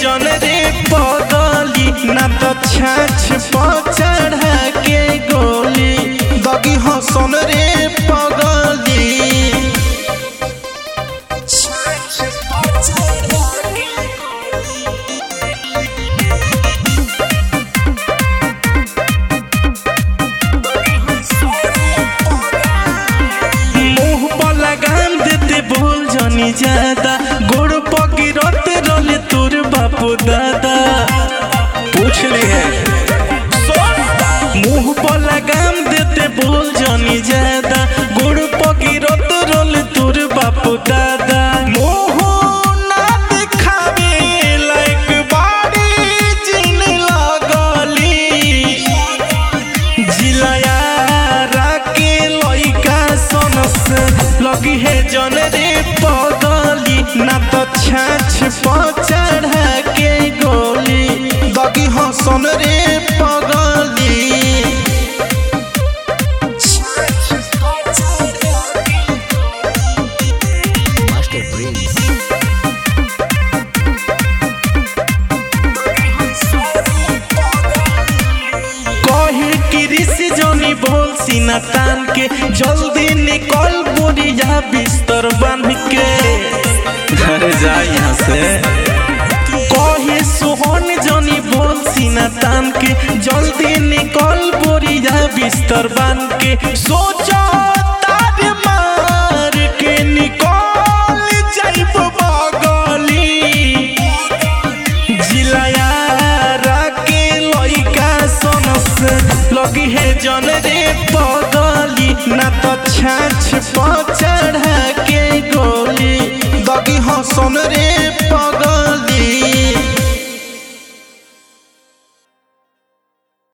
जन रे पगली ना तो छाछ पर चढ़ा के गोली दगी हसन रे पगली मुंह पर लगाम देते बोल जनी ज्यादा गोड़ पगिरत रोले तोर बापू दादा पूछ ली है मुंह पर लगाम देते बोल जनी ज्यादा गोड़ पगिरत रोले तोर बापू दादा मुंह ना दिखावे लायक बाड़ी जिन लगली जिलाया राके लइका सनस लगी है जन रे पगली ना तो छाछ पर चढ़ा के गोली दगी हसन रे पगली Master Prince. कहे कि ऋषि जोनी बोल सीना तान के जल्दी निकल बोरिया बिस्तर बन के घर जा यहाँ से कहे सोहन जोनी बोल सीना तान के जल्दी निकल बोरिया बिस्तर बन के सोचो तार मार के निकल जाइब बगली जिलाया राके लइका सनस लगी है जन रे पगली ना तो छाछ पर चढ़ा के गोली दगी हसन रे पगली